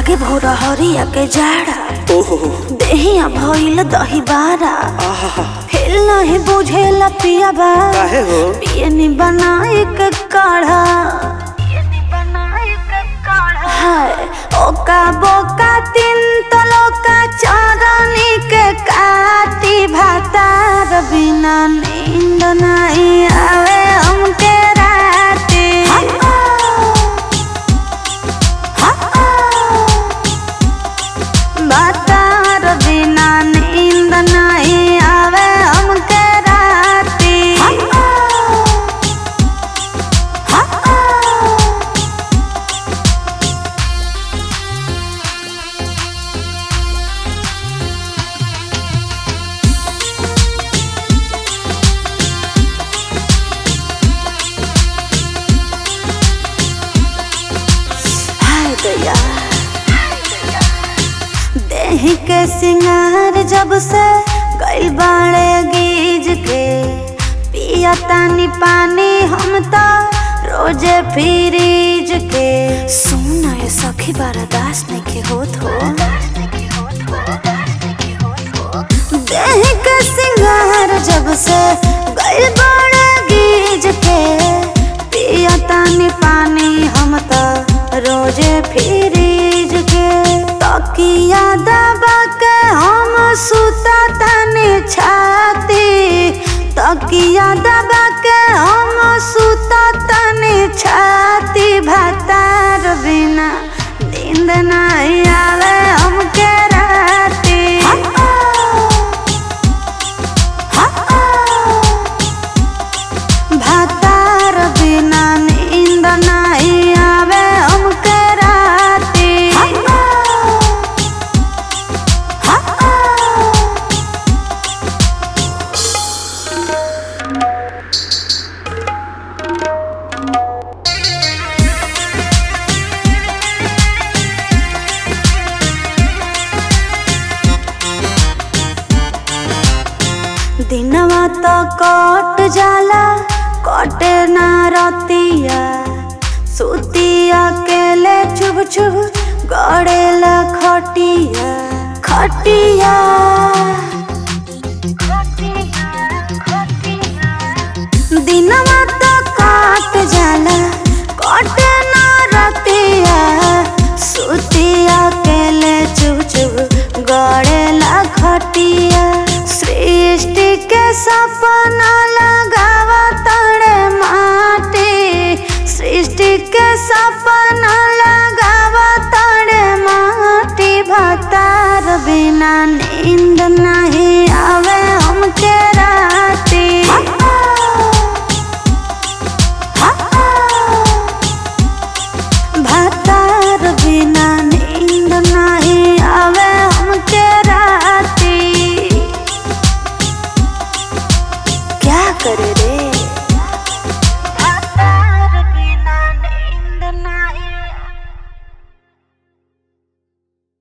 लागे भोर हरिया के जाड़ा ओहो देहिया भइल दही बारा आहा हिल नहीं बुझेला पिया बा काहे हो पियनी बनाए के काढ़ा हाय ओका बोका तीन तलोका चारनी के काटी भातार बिना नींद नहीं आवे हमके राती भातार बिना नींद नहीं आवे हमके राती हाय दया देही के सिंगार जब से गइल बाड़े गीज के पिया तानी पानी हम तो रोजे फ्रीज के सुना ये सखी बर्दाश्त नहीं के होत हो देही के सिंगार जब से गइल बाड़े गीज के पिया तानी पानी हम तो रोजे फ्रीज के तकिया दबा के हम सुता तानी छाती तकिया दबा के हम सुता तानी छाती भातार बिना नींद नहीं आवे हमके राती भातार बिना नींद नहीं आवे हमके राती दिनवा तो कट जाला कटे ना रतिया सुतिया केले चुभ चुभ गड़ेला खटिया खटिया दिनवा तो कट जाला कटे ना रतिया सुतिया केले चुभ चुभ गड़ेला खटिया सृष्टि के सपना लगावा तड़े माटी सृष्टि के सपना लगावा तड़े माटी भतार बिना नींद नहीं आवे हमके राती भतार बिना नींद नहीं आवे हमके राती क्या करे रे